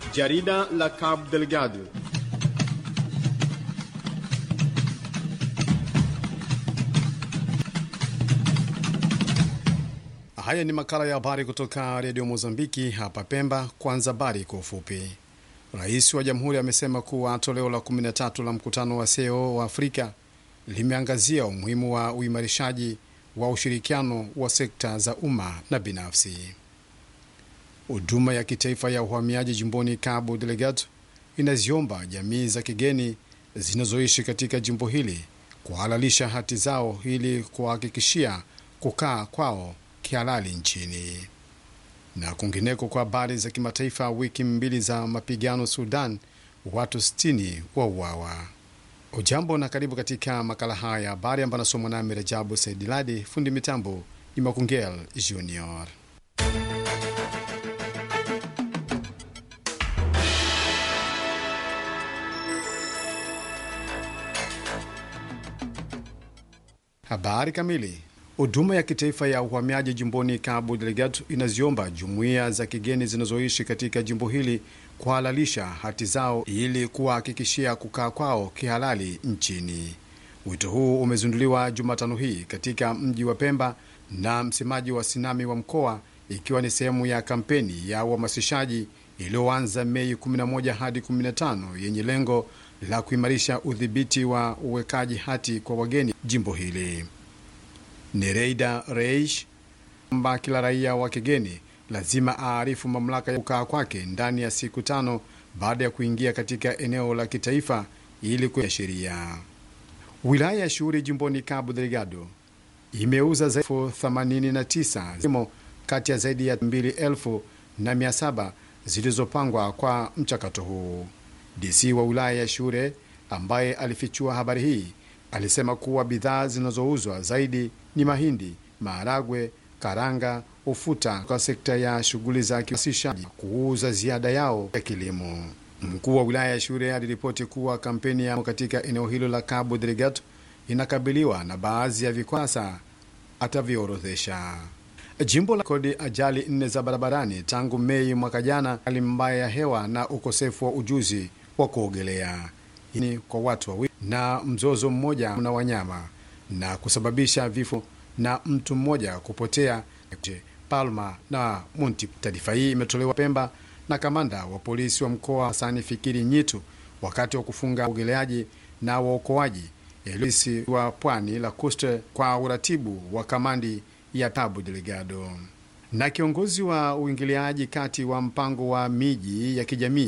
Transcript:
Jarida la Cabo Delgado. Haya ni makala ya habari kutoka redio Mozambiki hapa Pemba. Kwanza habari kwa ufupi. Rais wa jamhuri amesema kuwa toleo la 13 la mkutano wa SEO wa Afrika limeangazia umuhimu wa uimarishaji wa ushirikiano wa sekta za umma na binafsi. Huduma ya kitaifa ya uhamiaji jimboni Cabo Delgado inaziomba jamii za kigeni zinazoishi katika jimbo hili kuhalalisha hati zao ili kuhakikishia kukaa kwao kihalali nchini. Na kwingineko, kwa habari za kimataifa, wiki mbili za mapigano Sudan, watu 60 wauawa. Ujambo na karibu katika makala haya ya habari ambayo anasomwa nami Rajabu Saidiladi. Fundi mitambo ni Makungel Junior. Habari kamili. Huduma ya kitaifa ya uhamiaji jimboni Cabo Delgado inaziomba jumuiya za kigeni zinazoishi katika jimbo hili kuhalalisha hati zao ili kuwahakikishia kukaa kwao kihalali nchini. Wito huu umezinduliwa Jumatano hii katika mji wa Pemba na msemaji wa Sinami wa mkoa, ikiwa ni sehemu ya kampeni ya uhamasishaji iliyoanza Mei 11 hadi 15 yenye lengo la kuimarisha udhibiti wa uwekaji hati kwa wageni jimbo hili. Nereida Reish kwamba kila raia wa kigeni lazima aarifu mamlaka ya kukaa kwake ndani ya siku tano baada ya kuingia katika eneo la kitaifa ili kuya sheria. Wilaya ya Shughuli jimboni Cabo Delgado imeuza zaidi ya 89 kati ya zaidi ya 2700 zilizopangwa kwa mchakato huu. DC wa wilaya ya Shure ambaye alifichua habari hii alisema kuwa bidhaa zinazouzwa zaidi ni mahindi, maharagwe, karanga, ufuta kwa sekta ya shughuli za kiwasishaji kuuza ziada yao ya kilimo. Mkuu wa wilaya ya Shure aliripoti kuwa kampeni ya katika eneo hilo la Cabo Delgado inakabiliwa na baadhi ya vikwasa atavyorodhesha. Jimbo la kodi ajali nne za barabarani tangu Mei mwaka jana, hali mbaya ya hewa na ukosefu wa ujuzi wa kuogelea ni kwa watu wawili na mzozo mmoja na wanyama na kusababisha vifo na mtu mmoja kupotea Palma na Munti. Taarifa hii imetolewa Pemba na kamanda wa polisi wa mkoa Hasani Fikiri Nyitu wakati wa kufunga uogeleaji na waokoaji elisi wa pwani la Coste kwa uratibu wa kamandi ya Cabo Delgado. Na kiongozi wa uingiliaji kati wa mpango wa miji ya kijamii